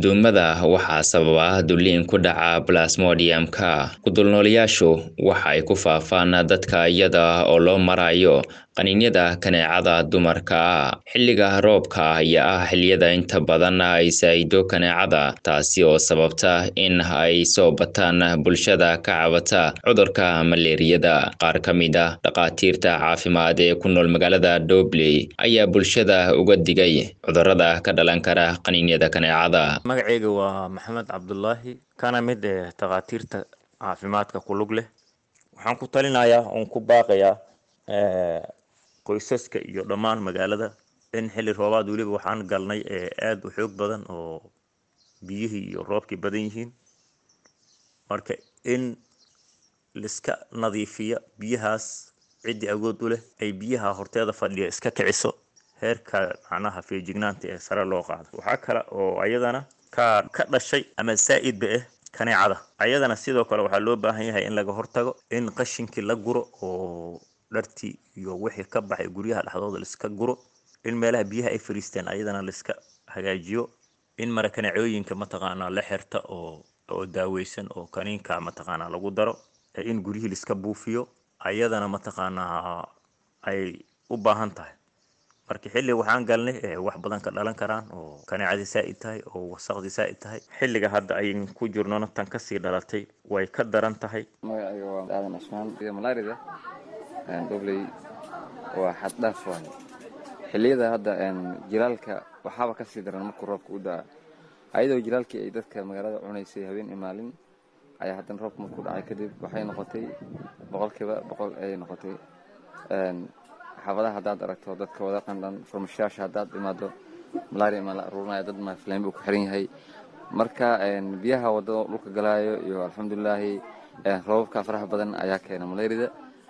duumada waxaa sababa dulliin ku dhaca plasmodiumka kudulnoolayaashu waxa ay ku faafaan dadka iyada oo loo marayo qaniinyada kaneecada dumarka ah xilliga roobka ayaa ah xilliyada inta badan ay saa'ido kaneecada taasi oo sababta in ay soo bataan bulshada ka cabata cudurka maleeriyada qaar ka mid ah dhakhaatiirta caafimaad ee ku nool magaalada dobley ayaa bulshada uga digay cudurada ka dhalan kara qaniinyada kaneecada magaceyga waa maxamed cabdulaahi kana mid ee takhaatiirta caafimaadka ku lug leh waxaan ku talinayaa oon ku baaqayaa qoysaska iyo dhammaan magaalada in xilli roobaad weliba waxaan galnay ee aada u xoog badan oo biyihii iyo roobkii badan yihiin marka in liska nadiifiya biyahaas ciddii awood u leh ay biyaha horteeda fadhiya iska kiciso heerka macnaha feejignaanta ee sare loo qaado waxaa kale oo ayadana ka ka dhashay ama saa-idba ah kaneecada ayadana sidoo kale waxaa loo baahan yahay in laga hortago in qashinkii la guro oo dhartii iyo wixii ka baxay guryaha dhexdooda laiska guro in meelaha biyaha ay fariisteen ayadana laiska hagaajiyo in mara kaneecooyinka mataqaanaa la xirta oo oo daaweysan oo kaniinka mataqaanaa lagu daro in guryihii laiska buufiyo ayadana mataqaanaa ay u baahan tahay marka xilli waxaan galnay wax badan ka dhalan karaan oo kaneecadii saa-id tahay oo wasaqdii saa-id tahay xilliga hadda ayn ku jirnona tan kasii dhalatay way ka daran tahay magacayga waa aadan cusmaan malaarida dobley waa xad dhaaf waaye xilliyada hadda jilaalka waxaaba kasii daran markuu roobka u daa ayadoo jilaalkii ay dadka magaalada cunaysay habeen iyo maalin ayaa haddana roobka markuu dhacay kadib waxay noqotay boqolkiiba boqol ayay noqotay xaafadaha haddaad aragto dadka wada qandhan farmashayaasha haddaad imaado malaria maa la aruurinaya dad maflayn buu ku xiran yahay marka biyaha wadada dhulka galaayo iyo alxamdulilaahi roobabka faraha badan ayaa keena malaarida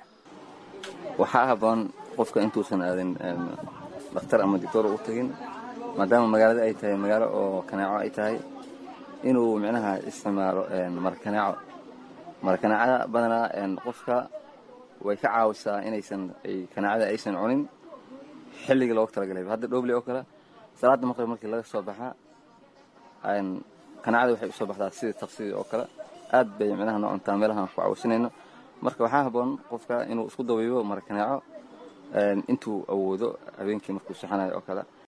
waxaa haboon qofka intuusan aadin dhakhtar ama doctor u tagin maadaama magaalada ay tahay magaalo oo kaneeco ay tahay inuu micnaha isticmaalo marakaneeco marakaneecada badanaa qofka way ka caawisaa inaysan kanaacada aysan cunin xilligii loogu talagalay hadda dhobley oo kale salaada maqrib markii laga soo baxaa kanaacada waxay usoo baxdaa sidii taqsidii oo kale aad bay micnaha noo cuntaa meelahaan ku caawisanayno marka waxaa haboon qofka inuu isku dabiibo marakaneeco intuu awoodo habeenkii markuu saxanayo oo kale